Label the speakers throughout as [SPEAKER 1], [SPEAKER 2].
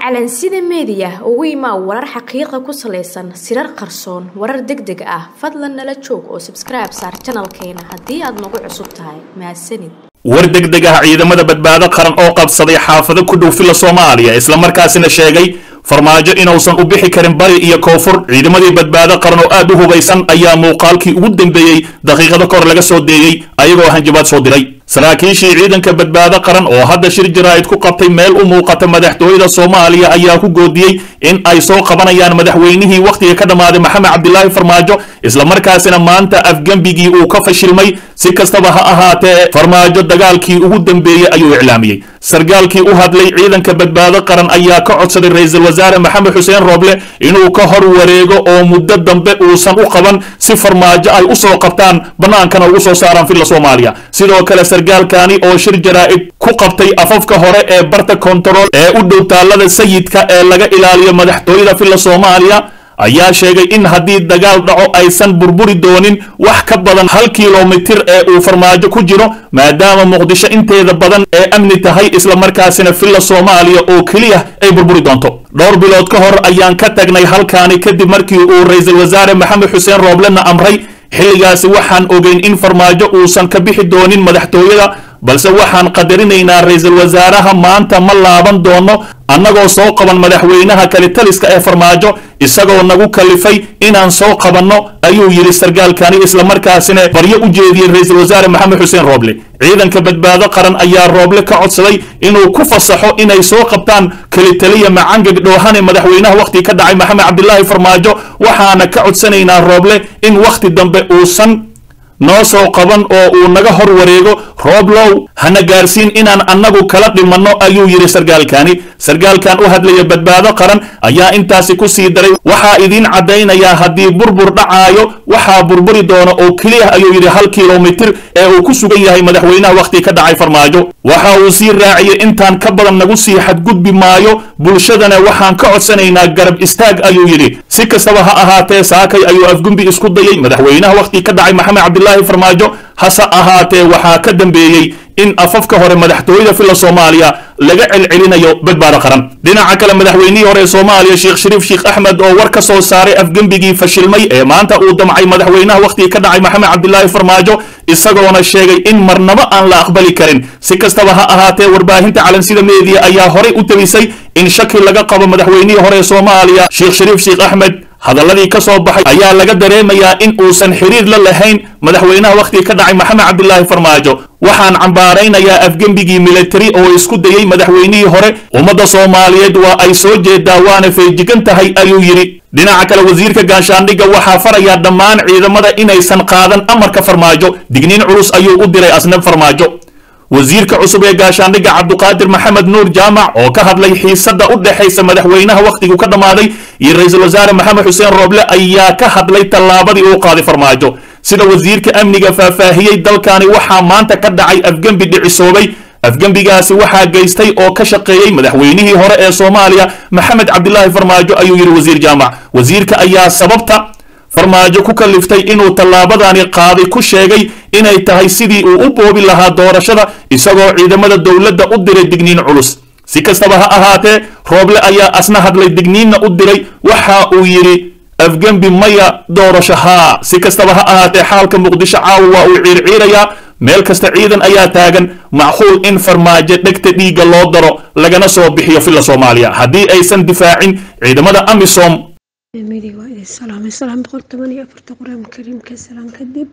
[SPEAKER 1] calansida meediya ugu imaa warar xaqiiqa ku salaysan sirar qarsoon warar deg deg ah fadlan nala joog oo sabskribe saar janalkeena haddii aad nagu cusub tahay mahadsanid
[SPEAKER 2] war degdeg ah ciidamada badbaado qaran oo qabsaday xaafado ku dhow fila soomaaliya islamarkaasina sheegay farmaajo inuusan u bixi karin bari iyo koonfur ciidamadii badbaado qaran oo aad u hubaysan ayaa muuqaalkii ugu dambeeyey daqiiqado kahor laga soo deeyey ayagoo hanjabaad soo diray saraakiishii ciidanka badbaado qaran oo hadda shir jaraa'id ku qabtay meel u muuqata madaxtooyada soomaaliya ayaa ku goodiyey in ay soo qabanayaan madaxweynihii wakhtiga ka dhammaaday maxamed cabdilaahi farmaajo islamarkaasina maanta afgembigii uu ka fashilmay si kastaba ha ahaatee farmaajo dagaalkii ugu dambeeyey ayuu iclaamiyey sargaalkii u hadlay ciidanka badbaado qaran ayaa ka codsaday ra-iisul wasaare maxamed xuseen rooble inuu ka hor wareego oo muddo dambe uusan u qaban si farmaajo ay u soo qabtaan bannaankana ugu soo saaraan filla soomaaliya sidoo kale sargaalkani oo shir jaraa'id ku qabtay afafka hore ee barta kontarool ee u dhow taallada sayidka ee laga ilaaliyo madaxtooyada filla soomaaliya ayaa sheegay in haddii dagaal dhaco aysan burburi doonin wax ka badan hal kilomitir ee uu farmaajo ku jiro maadaama muqdisho inteeda badan ee amni tahay islamarkaasina filla soomaaliya oo keliya ay burburi doonto dhowr bilood ka hor ayaan ka tagnay halkaani kadib markii uu ra-iisul wasaare maxamed xuseen rooblena amray xilligaasi waxaan ogeyn in farmaajo uusan ka bixi doonin madaxtooyada balse waxaan qadarinaynaa ra-iisul wasaaraha maanta ma laaban doono annagoo soo qaban madaxweynaha kalitaliska ee farmaajo isagoo nagu kalifay inaan soo qabanno ayuu yidhi sargaalkani islamarkaasina baryo u jeediyey ra-iisul wasaare maxamed xuseen rooble ciidanka badbaado qaran ayaa rooble ka codsaday inuu ku fasaxo inay soo qabtaan kelitaliya macangag dhoohane madaxweynaha wakhti ka dhacay maxamed cabdilaahi farmaajo waxaana ka codsanaynaa rooble in wakhti dambe uusan noo soo qaban oo uu naga hor wareego rooblow hana gaarsiin inaan annagu kala dhimanno ayuu yidhi sargaalkani sargaalkan u hadlaya badbaado qaran ayaa intaasi ku sii daray waxaa idiin caddaynayaa haddii burbur dhacaayo waxaa burburi doona oo keliya ayuu yidhi hal kilomitir ee uu ku sugan yahay madaxweynaha wakhti ka dhacay farmaajo waxa uu sii raaciyey intaan ka badan nagu sii xadgudbi maayo bulshadana waxaan ka codsanaynaa garab istaag ayuu yidhi si kastaba ha ahaatee saakay ayuu afgumbi isku dayey madaxweynaha wakhti ka dhacay maxamed cabdilaahi farmaajo hase ahaatee waxaa ka dambeeyey in afafka hore madaxtooyada filla soomaaliya laga celcelinayo badbaado qaran dhinaca kale madaxweynihii hore ee soomaaliya sheekh shariif sheekh axmed oo war ka soo saaray afgembigii fashilmay ee maanta uu damcay madaxweynaha wakhtiga ka dhacay maxamed cabdilaahi farmaajo isagoona sheegay in marnabo aan la aqbali karin si kastaba ha ahaatee warbaahinta calansida meediya ayaa horay u tabisay in shaki laga qabo madaxweynihii hore ee soomaaliya sheekh shariif sheekh axmed hadalladii ka soo baxay ayaa laga dareemayaa in uusan xiriir la lahayn madaxweynaha wakhtiga ka dhacay maxamed cabdilaahi farmaajo waxaan cambaaraynayaa afgembigii militari oo isku dayey madaxweynihii hore ummadda soomaaliyeed waa ay soo jeedaa waana feejigan tahay ayuu yidhi dhinaca kale wasiirka gaashaandhigga waxaa farayaa dhammaan ciidamada inaysan qaadan amarka farmaajo digniin culus ayuu u diray asnab farmaajo wasiirka cusub ee gaashaandhigga cabduqaadir maxamed nuur jaamac oo ka hadlay xiisadda u dhexaysa madaxweynaha wakhtigu ka dhammaaday iyo ra-iisul wasaare maxamed xuseen rooble ayaa ka hadlay tallaabadii uu qaaday farmaajo sida wasiirka amniga faahfaahiyey dalkani waxaa maanta ka dhacay afgembi dhicisoobay afgembigaasi waxaa geystay oo ka shaqeeyey madaxweynihii hore ee soomaaliya maxamed cabdilaahi farmaajo ayuu yidhi wasiir jaamac wasiirka ayaa sababta farmaajo ku kaliftay inuu tallaabadani qaaday ku sheegay inay tahay sidii uu u boobi lahaa doorashada isagoo ciidamada dowladda u diray digniin culus si kastaba ha ahaatee rooble ayaa asna hadlay digniinna u diray waxa uu yidhi afgembi maya doorasho haa si kastaba ha ahaatee xaalka muqdisho caawa waa uu ciirciirayaa meel kasta ciidan ayaa taagan macquul in farmaajo dhegta dhiigga loo daro lagana soo bixiyo filla soomaaliya haddii aysan difaacin ciidamada amisom
[SPEAKER 3] midi waa idin salaamay salaam boqol toban iyo afarta qur-aanka kariimka salaan kadib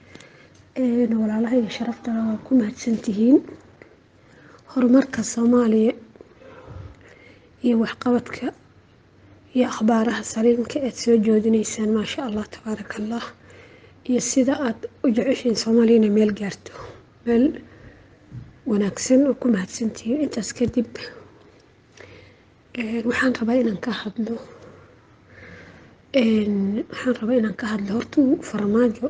[SPEAKER 3] walaalahayga sharaftana waa ku mahadsantihiin horumarka soomaaliya iyo waxqabadka iyo akhbaaraha saliimka aad soo joodinaysaan maasha allah tabaaraka allah iyo sida aad u jeceshiin soomaaliya inay meel gaarto meel wanaagsan oo ku mahadsantihiin intaas kadib waxaan rabaa inaan ka hadlo waxaan rabaa inaan ka hadlo horta farmaajo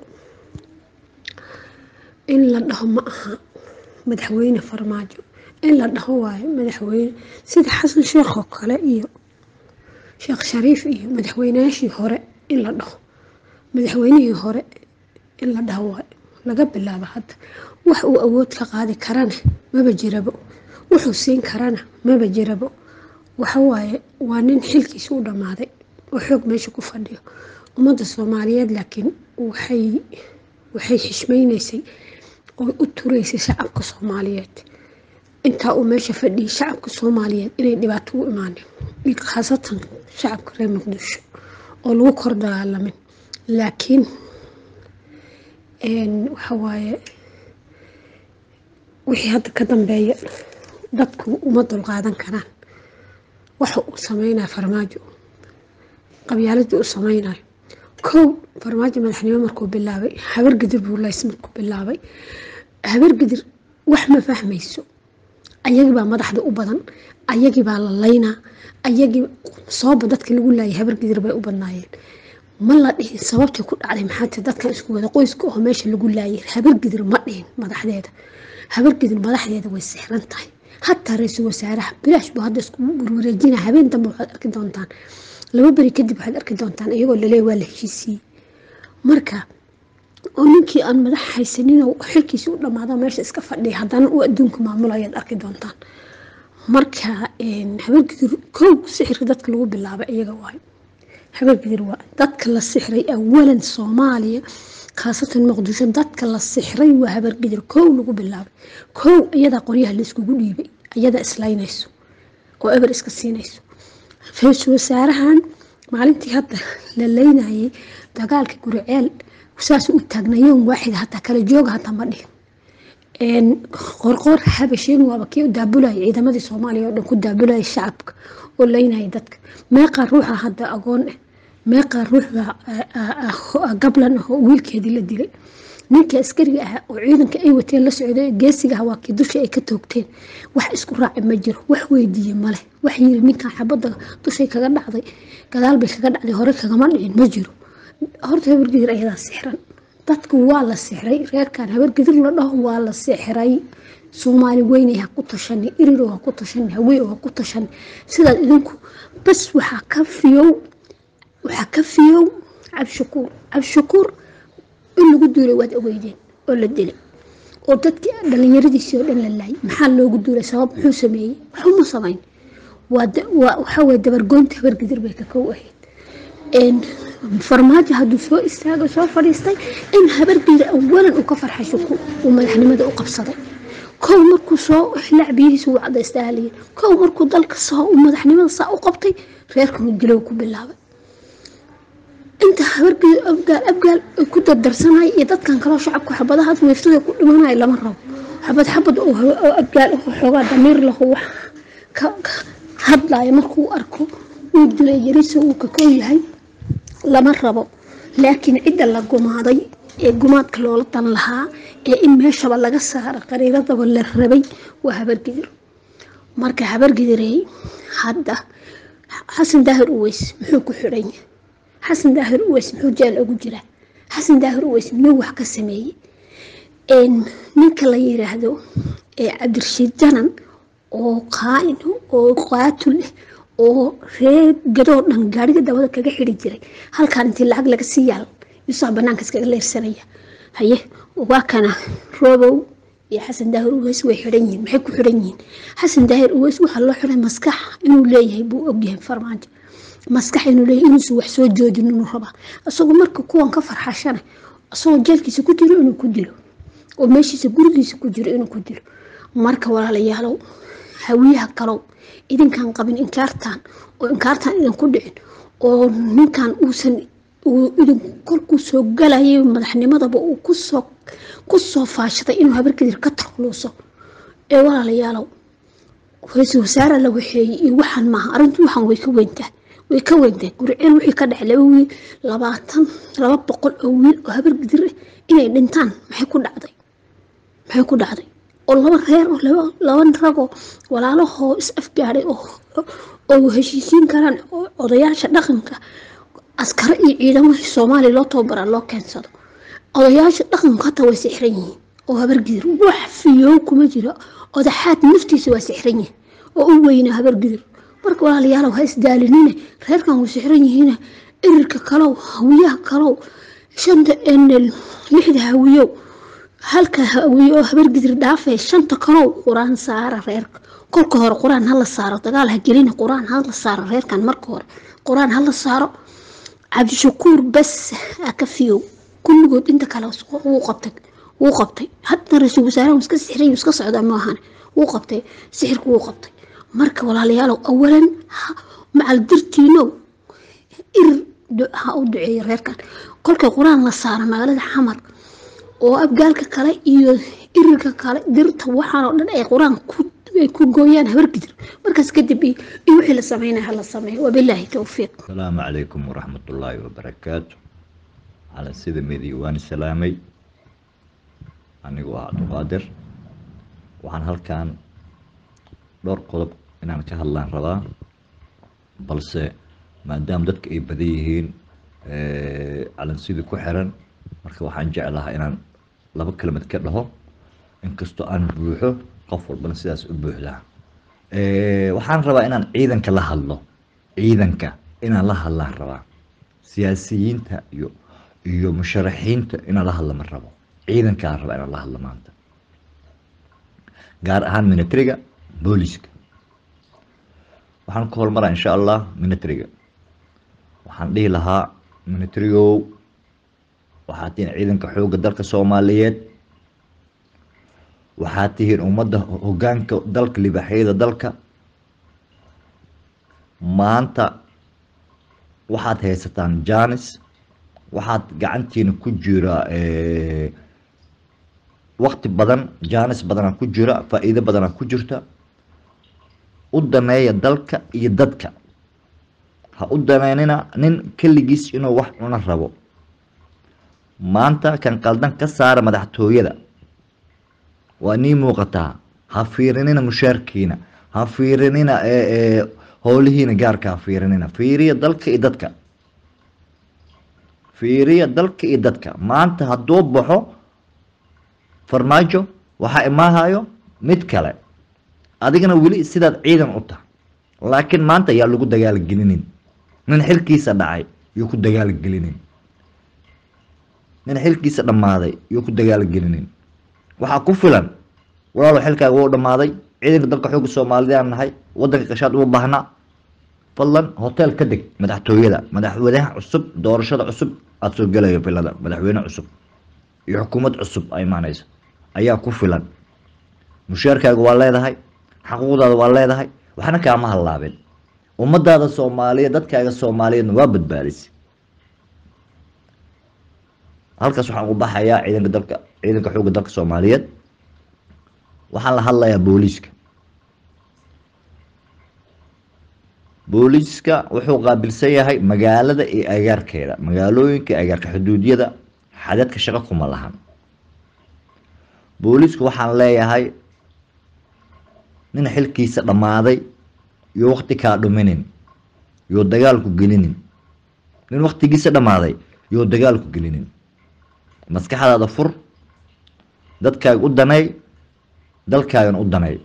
[SPEAKER 3] in la dhaho ma aha madaxweyne farmaajo in la dhaho waayo madaxweyne sida xasan sheekh oo kale iyo sheekh shariif iyo madaxweynayaashii hore in la dhaho madaxweynihii hore in la dhaho waayo laga bilaabo hadda wax uu awood ka qaadi karana maba jirabo wuxuu siin karana maba jirabo waxa waaye waa nin xilkiisa u dhammaaday oo xoog meesha ku fadhiyo ummadda soomaaliyeed laakiin waxay waxay xishmaynaysay oo u turaysay shacabka soomaaliyeed intaa uu meesha fadhiyay shacabka soomaaliyeed inay dhibaato u imaanin iyo khaasatan shacabka reer muqdisho oo lagu kor dagaalamin laakiin waxa waaye wixii hadda ka dambeeya dadku uma dulqaadan karaan waxa uu sameynaya farmaajo qabyaaladii uu sameynayo kow farmaajo madaxnimo markuu bilaabay habargidir buu lays markuu bilaabay habargidir wax ma fahmayso ayagibaa madaxda u badan ayagibaa la laynaa ayagii sababa dadka lagu laayay habargidir bay u badnaayeen ma la dhihin sababtay ku dhacday maxaate dadkan isku wada qoyska oo meesha lagu laayay habargidir ma dhihin madaxdeeda habargidir madaxdeeda way sixran tahay hataa ra-iisul wasaaraha bilaash buu hadda isku warwareejina habeen dambe waxaad arki doontaan laba beri kadib waxaad arki doontaan iyagoo laleey waa la heshiisiiyey marka oo ninkii aan madax haysanin oo xilkiisi u dhamaado meesha iska fadhiya haddana uu adduunka maamulo ayaad arki doontaan marka habargidir kow sixirka dadka lagu bilaabay iyaga waayo habargidir waa dadka la sixray awalan soomaaliya khaasatan muqdisho dadka la sixray waa habargidir kow lagu bilaabay kow iyadaa qoryaha laiskugu dhiibay iyadaa islaynayso oo eber iska siinayso ra-iisul wasaarahan maalintii hadda la leynayay dagaalka guriceel saas u taagnayoon waaxid hataa kala jooga hataa ma dhihin qorqoor habasheen waaba kii u daabulaya ciidamadii soomaaliya oo dhan ku daabulaya shacabka oo leynaya dadka meeqaa ruuxa hadda agoon ah meeqaa ruuxda gablan ah oo wiilkeedii la dilay ninka askariga ah oo ciidanka ay wateen la socday geesiga ah waa kii dusha ay ka toogteen wax isku raaci ma jiro wax weydiiye maleh wax yiri ninkan xabadda dushay kaga dhacday gadaal bay kaga dhacday hore kagama dhicin ma jiro horta habargidir ayadaa sixran dadku waa la sixray reerkan habargidir la dhaho waa la sixray soomaali weynay ha ku tashani iriro ha ku tashani haweeo ha ku tashani sidaad idinku bas waxaa ka fiyow waxaa ka fiyow cabshakuur cabshakuur in lagu duulay waad ogeydeen oo la dilay oo dadkii dhallinyaradiisii oo dhan la laayay maxaa loogu duulay sabab muxuu sameeyey waxuma samayn waxaa weye dabargoynta habargidir bay ka kow ahayd farmaajo hadduu soo istaago soo fadhiistay in habargidir awalan uu ka farxay shuku uu madaxnimada u qabsaday kow markuu soo lacbiyihiisa uu cadaystaa haliyin kow markuu dalka soo uu madaxnimada saa u qabtay reerkan uu dilow ku bilaabay inta habargeed abgaal abgaal ay ku dardarsanay iyo dadkan kaloo shacabka xabadahaas weeftada ku dhimanaya lama rabo xabad xabad oo abgaal oo xoogaa damiir lahu wax ka hadlaya markuu arko uu dilay yarisa uu ka koo yahay lama rabo laakiin cidda la gumaaday ee gumaadka loola dan lahaa ee in meeshaba laga saaro qariiradaba la rabay waa habargidir marka habargidirey hadda xasan daahir uweys muxuu ku xidhan yahay xasan daahir uweys muxuu jeel ugu jiraa xasan daahir uweys miyuu wax ka sameeyey ninka la yiraahdo cabdirashiid janan oo qaain oo qaatul ah oo reer gadoo dhan gaariga dabada kaga xiri jiray halkaan intii lacag laga sii yaal yuusaa banaanka iskaga leersanaya haye waa kana roobow iyo xasan daahir uweys way xidhan yihiin maxay ku xidhan yihiin xasan daahir uweys waxaa loo xiray maskax inuu leeyahay buu ogyahay farmaajo maskax inuu leeyahay inuusan wax soo joojin inuu rabaa isagoo marka kuwan ka farxashana isagoo jeelkiisa ku jiro inuu ku dilo oo meeshiisa gurigiisa ku jiro inuu ku dilo marka walaalayaalow hawiyaha kalow idinkaan qabin inkaartaan oo inkaartaan idinku dhicin oo ninkan uusan idin kolkuu soo galayay madaxnimadaba uu kusoo kusoo faashaday inuu habarkadir ka takluuso ee walaalayaalow ra-iisul wasaare la waxeeyey iyo waxaan maaha arrintu waxaan way ka weyntaa way ka weyntaa guriceel wixii ka dhacay laba wiil labaatan laba boqol oo wiil oo habargidir ah inay dhintaan maxay ku dhacday maxay ku dhacday oo laba reer oo laba ragoo walaalahoo is afgaadhay oo heshiisiin karaan oo odayaasha dhaqanka askare iyo ciidamadii soomaaliya loo tababaraa loo keensado odayaasha dhaqanku hataa way sixran yihiin oo habargidir wax fiyow kuma jiro odaxaad naftiisa waa sixran yihin oo u weyna habargidir marka walaalayaalow ha isdaalinine reerkan way sixran yihiin irirka kalow hawiyaha kalow shanta lixda hawiyow halka hawiye oo habargidir dhaafee shanta kalow qur-aan saara reerka kolka hore qur-aan hala saaro dagaal ha gelina qur-aan hala saaro reerkan marka hore qur-aan hala saaro cabdishakuur bas ka fiyow kulligood inta kale wuu qabtay wuu qabtay hadda ra-iisul wasaaraha iska sixiray iska socdaa maahan wuu qabtay sixirku wuu qabtay marka walaalayaalow awalan macal dirtiinow ir ha u duceeya reerkan kolkay qur-aan la saaro magaalada xamar oo abgaalka kale iyo irirka kale dirta waxaan oo dhan ay qur-aan ay ku gooyaan habargidir markaas kadib iyo wixii la sameynaya hala sameeyo wabilaahi towfiiq
[SPEAKER 4] asalaamu calaykum waraxmatullaahi wabarakaatu cala sida midi waan salaamay anigu waa cabdiqaadir waxaan halkan dhowr qodob inaan ka hadlaan rabaa balse maadaama dadka ay badan yihiin calansidii ku xiran marka waxaan jeclahaa inaan laba kelimad ka dhaho inkastoo aan buuxo qof walbana sidaas u buuxdaa waxaan rabaa inaan ciidanka la hadlo ciidanka inaan la hadlaan rabaa siyaasiyiinta iyo iyo musharaxiinta inaan la hadla ma rabo ciidankaan rabaa inaan la hadlo maanta gaar ahaan minitariga booliska waxaan ku hormaraa insha allah minitariga waxaan dhihi lahaa minitarigow waxaad tihiin ciidanka xoogga dalka soomaaliyeed waxaad tihiin ummadda hogaanka dalka libaaxyada dalka maanta waxaad haysataan janis waxaad gacantiina ku jira wakti badan janis badanaa ku jira faa-iido badanaa ku jirta u daneeya dalka iyo dadka ha u daneynina nin keligiis inuu wax cuna rabo maanta kan qaldan ka saara madaxtooyada waa nii muuqataa ha fiirinina mushaarkiina ha fiirinina howlihiina gaarka ha fiirinina fiiriya dalka iyo dadka fiiriya dalka iyo dadka maanta hadduu baxo farmaajo waxaa imaahayo mid kale adigana weli sidaad ciidan u tahay laakiin maanta yaa lagu dagaalgelinin nin xilkiisa dhacay yuu ku dagaalgelinin nin xilkiisa dhammaaday yuu ku dagaalgelinin waxaa ku filan walaalo xilkaaga wuu dhammaaday ciidanka dalka xooga soomaalidaan nahay wadanka qashaad uma baahna fadlan hotel ka deg madaxtooyada madaxweynaha cusub doorashada cusub aada soo gelayo filada madaxweyne cusub iyo xukuumad cusub a imaaneyso ayaa ku filan mushaarkaaga waa leedahay xaquuqdaada waa leedahay waxna kaama hallaabin ummadaada soomaaliyeed dadkaaga soomaaliyeedna waa badbaadisay halkaas waxaan u baxayaa ciidanka dalka ciidanka xoogga dalka soomaaliyeed waxaan la hadlayaa booliiska booliiska wuxuu qaabilsan yahay magaalada iyo agaarkeeda magaalooyinka agaarka xuduudyada xadadka shaqo kuma lahan booliisku waxaan leeyahay nin xilkiisa dhammaaday iyo wakti kaa dhuminin yoo dagaalku gelinin nin waktigiisa dhammaaday yoo dagaalku gelinin maskaxdaada fur dadkaaga u danay dalkaagan u danay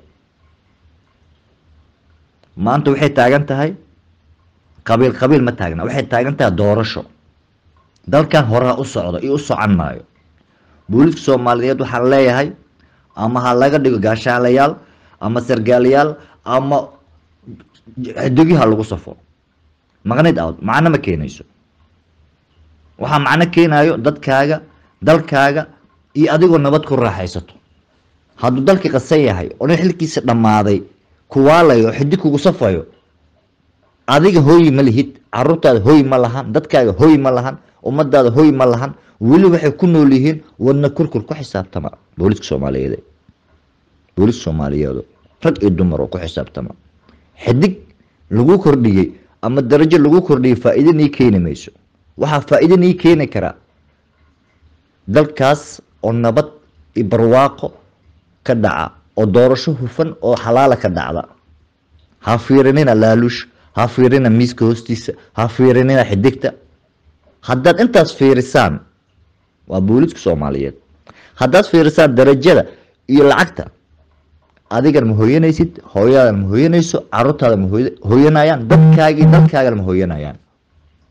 [SPEAKER 4] maanta waxay taagan tahay qabiil qabiil ma taagna waxay taagan tahay doorasho dalkan horeha u socdo iyo u socon maayo booliiska soomaaliyeed waxaan leeyahay ama ha laga dhigo gaashaalayaal ama sargaalayaal ama xidigyaha lagu safo maqnid out macno ma keenayso waxaa macno keenayo dadkaaga dalkaaga iyo adigoo nabad ku raaxaysato hadduu dalkii qasan yahay oo nin xilkiisa dhammaaday kuwaalayo oo xidig kugu safayo adiga hooyi ma lihid caruurtaada hooy ma lahan dadkaaga hooy ma lahan ummadaada hooy ma lahan weli waxay ku nool yihiin wadna kurkur ku xisaabtama booliiska soomaaliyeed booliiska soomaaliyeedu rag iyo dumar oo ku xisaabtama xidig lagu kordhiyey ama darajo lagu kordhiyey faa-iido nii keeni mayso waxaa faa-iido nii keeni karaa dalkaas oo nabad iyo barwaaqo ka dhaca oo doorasho hufan oo xalaala ka dhacda ha fiirinina laaluush ha fiirina miiska hoostiisa ha fiirinina xidigta haddaad intaas fiirisaan waa booliiska soomaaliyeed haddaad fiirisaan darajada iyo lacagta adigan ma hooyanaysid hooyaadan ma hooyanayso caruurtaada ma hooyanayaan dadkaagii dalkaagana ma hooyanayaan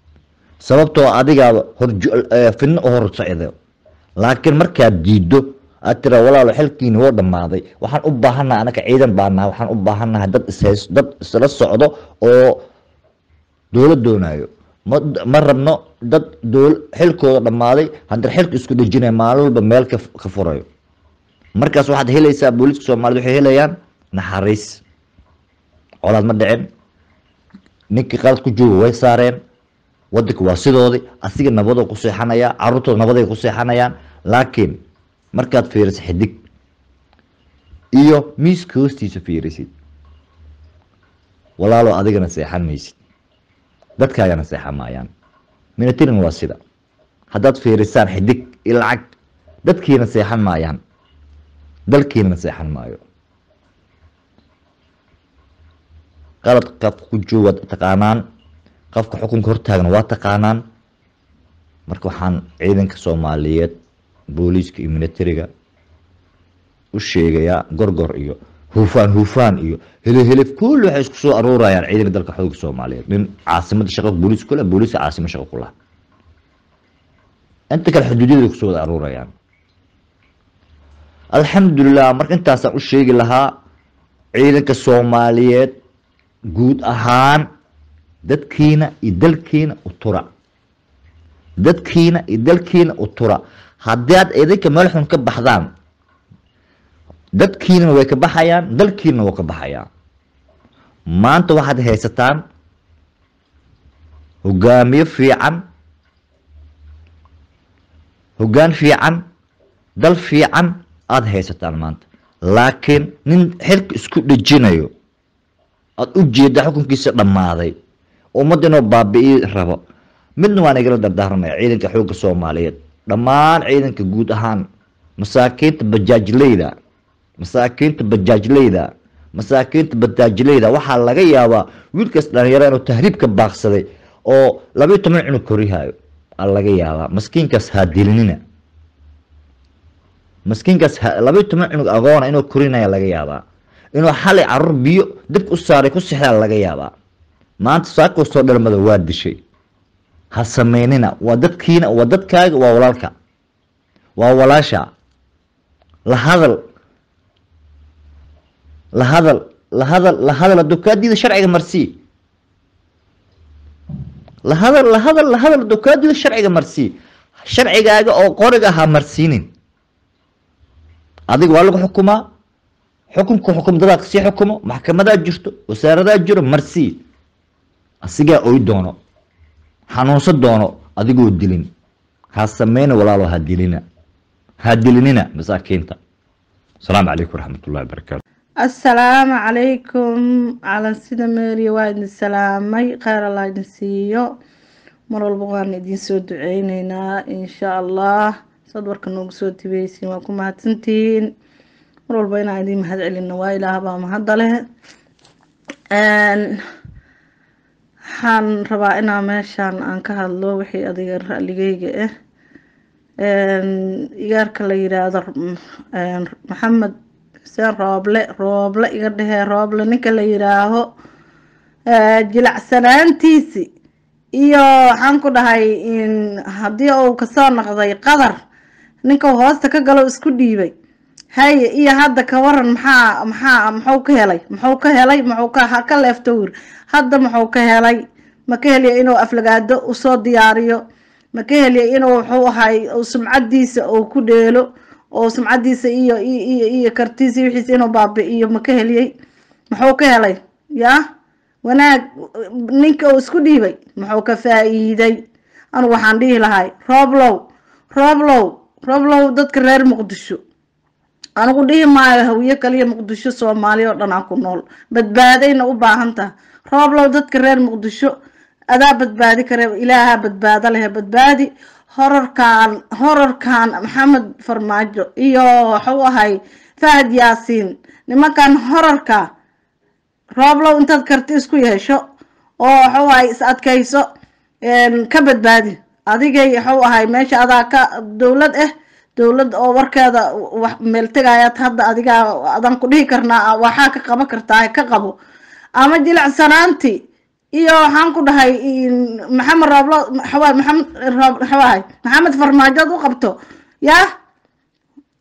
[SPEAKER 4] sababtoo adigaaba hor fidno u hor socdo laakiin markaad diiddo aad tira walaalo xilkiini woo dhammaaday waxaan u baahannahay anaka ciidan baanaha waxaan u baahannahay dad ishays dad isla socdo oo dowlad doonayo ma ma rabno dad dool xilkooda dhammaaday haddana xilka isku dhejinaya maalin walba meel ka ka furayo markaas waxaad helaysaa booliiska soomaaliyed waxay helayaan naxariis colaad ma dhicin ninkii qalad ku jooga way saareen wadanka waa sidoodii asiga nabadoo ku seexanaya caruurtooda nabaday ku seexanayaan laakiin markaad fiiriso xidig iyo miiska hoostiisa fiirisid walaalo adigana seexan maysid dadkaagana seexan maayaan minatirin waa sida haddaad fiirisaan xidig iyo lacag dadkiina seexan maayaan dalkiinana seexan maayo qalad qofka ku jooga taqaanaan qofka xukunka hortaagna waa taqaanaan marka waxaan ciidanka soomaaliyeed booliiska iyo militariga u sheegayaa gorgor iyo hufaan hufaan iyo helihilif kulli waxay isku soo aruurayaan ciidanka dalka xoogga soomaaliyeed nin caasimada shaqo booliis kule booliiska caasimo shaqo ku laha inta kale xuduudyada kusoo wada aruurayaan alxamdulilah marka intaasaan u sheegi lahaa ciidanka soomaaliyeed guud ahaan dadkiina iyo dalkiina u tura dadkiina iyo dalkiina u tura haddii aad idinka meel xun ka baxdaan dadkiinana way ka baxayaan dalkiinana waa ka baxayaan maanta waxaad haysataan hogaamiye fiican hoggaan fiican dal fiican aada haysataan maanta laakiin nin xilka isku dhejinayo aada u jeeda xukunkiisa dhammaaday ummadda inuu baabi'i rabo midna waan igala dardaaramaya ciidanka xoogga soomaaliyeed dhammaan ciidanka guud ahaan masaakiinta bajaajleyda masaakiinta bajaajleyda masaakiinta bajaajleyda waxaa laga yaabaa wiilkaas dhalinyaro inuu tahriib ka baaqsaday oo labayo toban cunug korihayo aa laga yaabaa maskiinkaas haadilinina maskiinkaas labayo toban cunug agoona inuu korinaya laga yaabaa inuu xalay caruur biyo dabka u saaray ku sixdaa laga yaabaa maanta saakoo soo dhalmada waa dishay ha sameynina waa dadkiina waa dadkaaga waa walaalka waa walaasha la hadal la hadal la hadal la hadal hadduu kaa diida sharciga marsii la hadal la hadal la hadal hadduu kaa diida sharciga marsii sharcigaaga oo qoriga ha marsiinin adiga waa lagu xukumaa xukunka xukum dadaa sii xukumo maxkamadaa jirto wasaaradaa jiro marsii asigaa oy doono xanuunsan doono adigoo dilin ha sameyna walaalo ha dilina ha dilinina masaakiinta asalaamu calaykum waraxmatullahi wabarakaatu
[SPEAKER 5] assalaamu calaykum calansida meeriya waa idin salaamay kheyr allah idin siiyo mar walba waan idin soo duceyneynaa insha allah sad warka noogu soo tibeysiin waa ku mahadsantihiin mar walba inaan idin mahad celino waa ilaah baa mahadda leh waxaan rabaa inaa meeshaan aan ka hadlo wixii adiga ra'ligeyga ah igaarka la yiraahdo maxamed xuseen rooble rooble iga dhehee rooble ninka la yiraaho jilacsanaantiisi iyo waxaan ku dhahay haddii uu kasoo noqday qadar ninka hoosta ka galo isku dhiibay haye iyo hadda ka waran maxaa maxaa muxuu ka helay muxuu ka helay muxuu ka ha ka leefto wir hadda muxuu ka helay ma ka heliya inuu aflagaado usoo diyaariyo ma ka heliya inuu wuxuu ahay sumcadiisa uu ku dheelo oo sumcadiisa iyo iyo iyo kartiisa wixiisa inuu baabi'iyo ma ka heliyey muxuu ka helay yaa wanaag ninka uu isku dhiibay muxuu ka faa-iiday anigu waxaan dhihi lahay rooblow rooblow rooblow dadka reer muqdisho anigu dhihi maayo hawiye kaliya muqdisho soomaaliya oo dhan aan ku nool badbaadayna u baahan taha rooblow dadka reer muqdisho adaa badbaadi kare ilaahaa badbaado lehe badbaadi horarkan horarkan maxamed farmaajo iyo waxuu ahay fahad yaasiin nimankan horarka rooblow intaad karti isku yeesho oo waxuu ahay is adkayso ka badbaadi adigay waxuu ahay meesha adaa ka dowlad ah dowlad oo warkeeda wax meel tegayaad hadda adigaa adaan ku dhihi karnaa waxaa ka qaban kartaa ka qabo ama jilacsanaanti iyo waxaan ku dhahay maxamed rooblo maxamed maxamed farmaajood u qabto yaa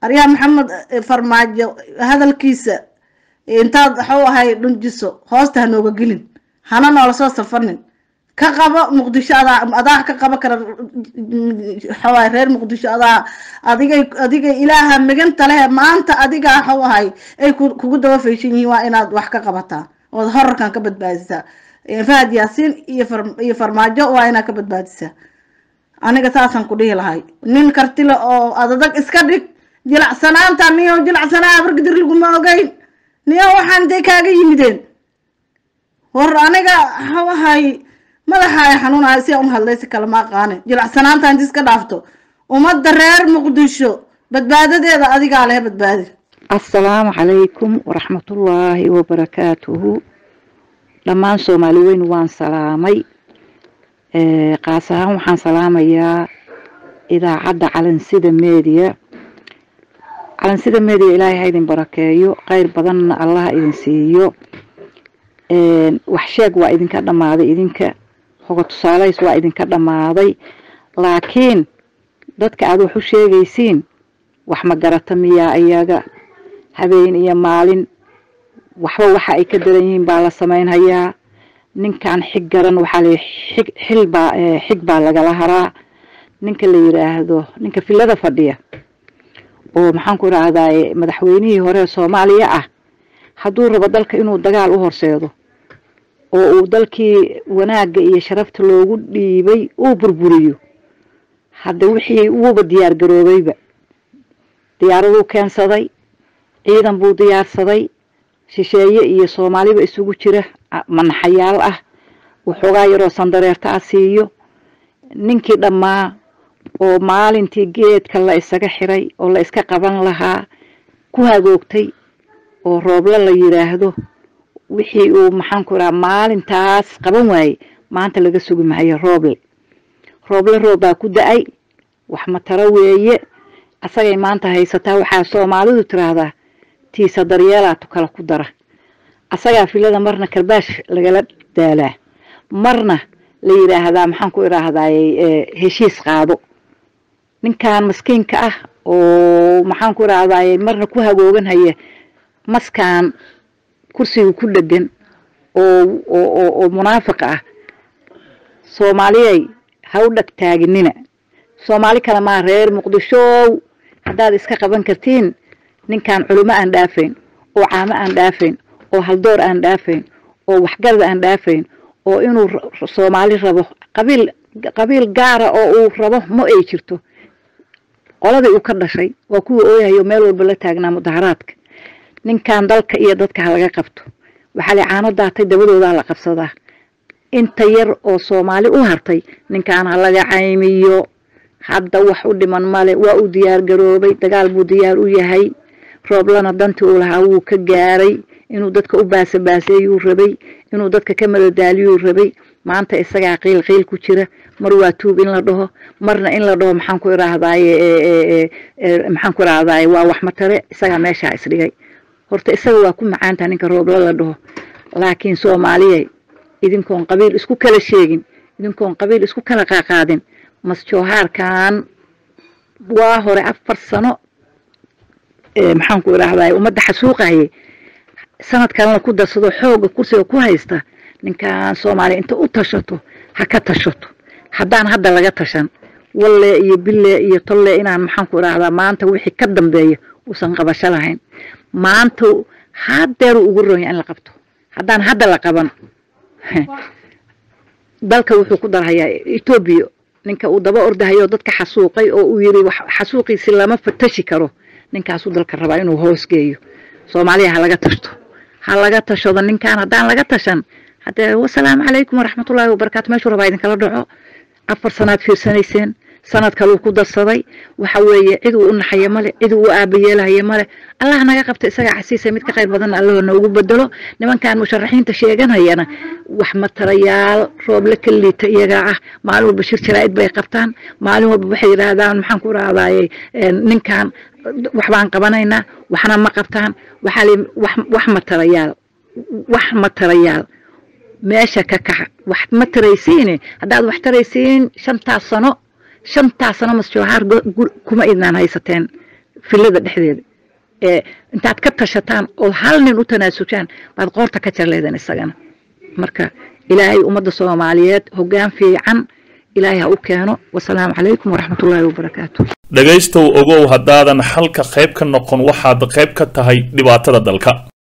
[SPEAKER 5] aryaa maxamed farmaajo hadalkiisa intaad waxuu ahay dhunjiso hoosta hanooga gelin hana noola soo safanin ka qabo muqdisho adaa adaa ka qabo kara waxawaay reer muqdisho adaa adigay adigay ilaaha miganta leh maanta adiga waxuu ahay ay kugu daba fayshan yihiin waa inaad wax ka qabataa ood horarkan ka badbaadisaa fahad yaasiin iyo iyo farmaajo waa inaad ka badbaadisaa aniga saasaan ku dhihi lahay nin kartile oo adadag iska dhig jilacsanaanta niyo jilacsanaa bargidir laguma ogeyn niyo waxaan intay kaaga yimideen war aniga waxuu ahay madaxa ay xanuunahay si aan u hadlay si kale ma aqaane jilacsanaanta inti iska dhaafto ummadda reer muqdisho badbaadadeeda adigaa leh badbaadi
[SPEAKER 6] assalaamu calaykum waraxmatullaahi wabarakaatuhu dhammaan soomaali weyn waan salaamay qaas ahaan waxaan salaamayaa idaacadda calansida media calansida media ilaahay ha idin barakeeyo kheyr badanna allaha idin siiyo wax sheeg waa idinka dhammaaday idinka hoga tusaalays waa idinka dhammaaday laakiin dadka aada wax u sheegaysiin wax ma garata miyaa iyaga habeen iyo maalin waxba waxa ay ka daran yihiin baa la samaynhayaa ninkan xig garan waxaa la xig xil baa xig baa lagala haraa ninka la yidhaahdo ninka filada fadhiya oo maxaan ku idhaahdaye madaxweynihii hore soomaaliya ah hadduu rabo dalka inuu dagaal u horseedo oo uu dalkii wanaagga iyo sharafta loogu dhiibay uu burburiyo hadda wixii wuuba diyaar garoobayba diyaaraduu keensaday ciidan buu diyaarsaday shisheeye iyo soomaaliba isugu jira manaxayaal ah waxoogaa yaroo sandareerta ah siiyo ninkii dhammaa oo maalintii geedka la isaga xiray oo la iska qaban lahaa ku hagoogtay oo rooble la yidhaahdo wixii uu maxaanku idhaha maalintaas qaban waayey maanta laga sugi maayo rooble rooble roob baa ku da-ay wax mataro weeye asagay maanta haysataa waxaa soomaalidu tiraahdaa tiisa daryeelaatu kala ku dara asagaa filada marna karbaash lagala daalaa marna la yidhaahdaa maxaan ku idhaahdaye heshiis qaado ninkan maskiinka ah oo maxaan ku idhaahdaye marna ku hagoogan haya maskaan kursiga ku dhegan oo oo oo munaafiq ah soomaaliyay ha u dhag taaginina soomaali kale maa reer muqdishow haddaad iska qaban kartiin ninkan culimo aan dhaafayn oo caamo aan dhaafayn oo haldoor aan dhaafayn oo waxgarad aan dhaafayn oo inuu soomaali rabo qabiil qabiil gaara oo uu rabo ma ay jirto qoladii uu ka dhashay waa kuwa ooyahayo meel walba la taagnaa mudaharaadka ninkan dalka iyo dadka ha laga qabto waxaa la caano daatay dabadoodaa la qabsadaa inta yar oo soomaali u hartay ninkan ha laga caymiyo hadda wax u dhiman male waa uu diyaar garoobay dagaal buu diyaar u yahay rooblana dantii uu lahaa wuu ka gaaray inuu dadka u baasabaaseeyuu rabay inuu dadka ka madadaaliyuu rabay maanta isagaa qiil qiil ku jira mar waa tuub in la dhaho marna in la dhaho maxaan ku idhaahdaye maxaan ku idhaahdaye waa wax matare isagaa meeshaa isdhigay horta isaga waa ku macaantaha ninka roobla la dhaho laakiin soomaaliyay idinkoon qabiil isku kala sheegin idinkoon qabiil isku kala qaaqaadin masjoohaarkan waa hore afar sano maxaan ku idhaahdaye ummadda xasuuqaye sanad kalena ku darsado xooga kursiga ku haysta ninkan soomaaliya inta u tashato ha ka tashato haddaan hadda laga tashan walle iyo bille iyo tolle inaan maxaan ku idhaahdaa maanta wixii ka dambeeya uusan qabasho lahayn maanta hadeeru ugu ronya in la qabto haddaan hadda la qaban dalka wuxuu ku darhayaa etoobiya ninka uu daba ordahayo dadka xasuuqay oo uu yiri xasuuqiisi lama fatashi karo ninkaasuu dalka rabaa inuu hoosgeeyo soomaaliya ha laga tashto ha laga tashado ninkan haddaan laga tashan haddee wasalaamu calaykum waraxmatullaahi wabarakaatu meeshuu rabaa idinkala dhaco afar sanaad fiirsanayseen sanad kaluu ku darsaday waxa weeye cid uu u naxaya male cid uu u aabayeelahaya male allah naga qabta isagaa xasiisa mid ka qayr badanna allahoo noogu bedelo nimankan musharaxiinta sheeganayana wax matarayaal rooble ka liita iyagaa ah maalin walba shir jaraa'id bay qabtaan maalin walba waxay yidhaahdaan maxaan ku rahdaye ninkan wax baan qabanaynaa waxna ma qabtaan waxaa li wax wax matarayaal wax matarayaal meesha ka kaxa wax ma taraysiine haddaad wax taraysiin shantaas sano shantaas sano masjoohaar kuma idnaan haysateen filada dhexdeeda ee intaad ka tashataan oo hal nin u tanaasushaan baad qoorta ka jarleedan isagana marka ilaahay ummadda soomaaliyeed hoggaan fiican ilaahay ha u keeno wasalaamu calaykum waraxmatullaahi wabarakaatu
[SPEAKER 2] dhegaystow ogow haddaadan xalka qayb ka noqon waxaad qayb ka tahay dhibaatada dalka